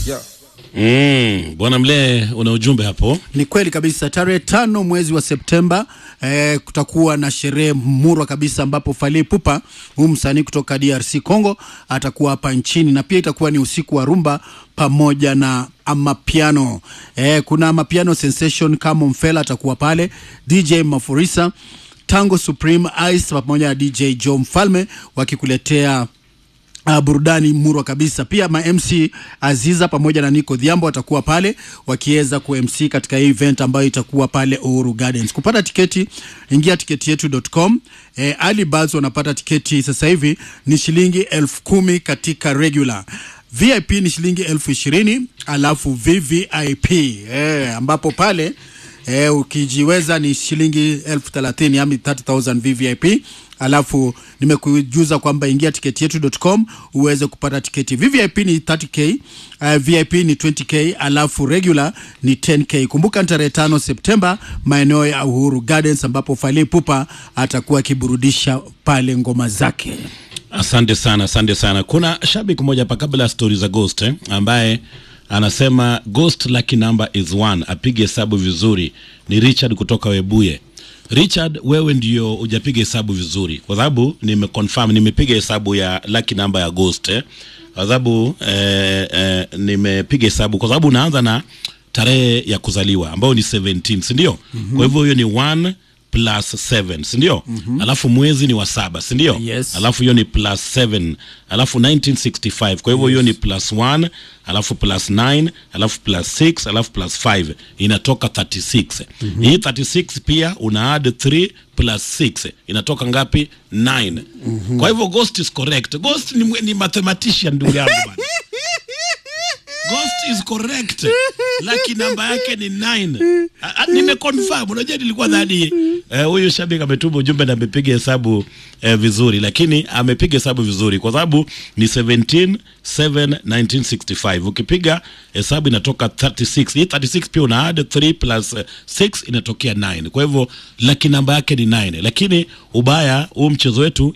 Yeah. Mm, bwana Mlee, una ujumbe hapo? Ni kweli kabisa, tarehe tano mwezi wa Septemba eh, kutakuwa na sherehe murwa kabisa ambapo Fally Ipupa huyu msanii kutoka DRC Congo atakuwa hapa nchini na pia itakuwa ni usiku wa rumba pamoja na amapiano. Eh, kuna amapiano sensation kama Mfela atakuwa pale, DJ Mafurisa, Tango Supreme Ice pamoja na DJ Joe Mfalme wakikuletea Uh, burudani murwa kabisa. Pia ma MC Aziza pamoja na Nico Dhiambo watakuwa pale wakiweza ku MC katika hii event ambayo itakuwa pale Uhuru Gardens. Kupata tiketi, ingia tiketi yetu.com. Eh, Ali Birds wanapata tiketi sasa hivi ni shilingi elfu kumi katika regular VIP ni shilingi elfu ishirini alafu VVIP eh, ambapo pale eh, ukijiweza ni shilingi elfu thelathini yani 30000 VVIP alafu nimekujuza kwamba ingia tiketi yetu.com uweze kupata tiketi. VVIP ni 30k, uh, VIP ni 20k, alafu regular ni 10k. Kumbuka ni tarehe tano Septemba maeneo ya Uhuru Gardens ambapo Fally Ipupa atakuwa akiburudisha pale ngoma zake. Asante sana, asante sana. Kuna shabiki mmoja hapa kabla ya stori za Ghost eh, ambaye anasema Ghost lucky number is one, apige hesabu vizuri. Ni Richard kutoka Webuye. Richard, wewe ndio hujapiga hesabu vizuri, kwa sababu nimeconfirm, nimepiga hesabu ya lucky number ya Ghost eh, kwa sababu eh, eh, nimepiga hesabu kwa sababu unaanza na tarehe ya kuzaliwa ambayo ni 17 si ndio? mm-hmm. Kwa hivyo hiyo ni 1 plus 7 si ndio? mm-hmm. Alafu mwezi ni wa saba si ndio? Yes. Alafu hiyo ni plus 7 alafu 1965 kwa hivyo hiyo ni plus 1 alafu plus 9 alafu plus 6 alafu plus 5 inatoka 36 mm-hmm. Hii 36 pia una add 3 plus 6 inatoka ngapi? 9 mm-hmm. Kwa hivyo Ghost is correct. Ghost ni, mwe- ni mathematician ndugu yangu bana. Ghost is correct. Lucky namba yake ni 9. Ah, ah, Nimeconfirm. Unajua nilikuwa dhani eh, huyu shabiki ametuma ujumbe na amepiga hesabu eh, vizuri, lakini amepiga hesabu vizuri kwa sababu ni 17 7 1965. Ukipiga hesabu inatoka 36. Hii 36 pia una add 3 plus eh, 6 inatokea 9. Kwa hivyo lucky namba yake ni 9, lakini ubaya huu mchezo wetu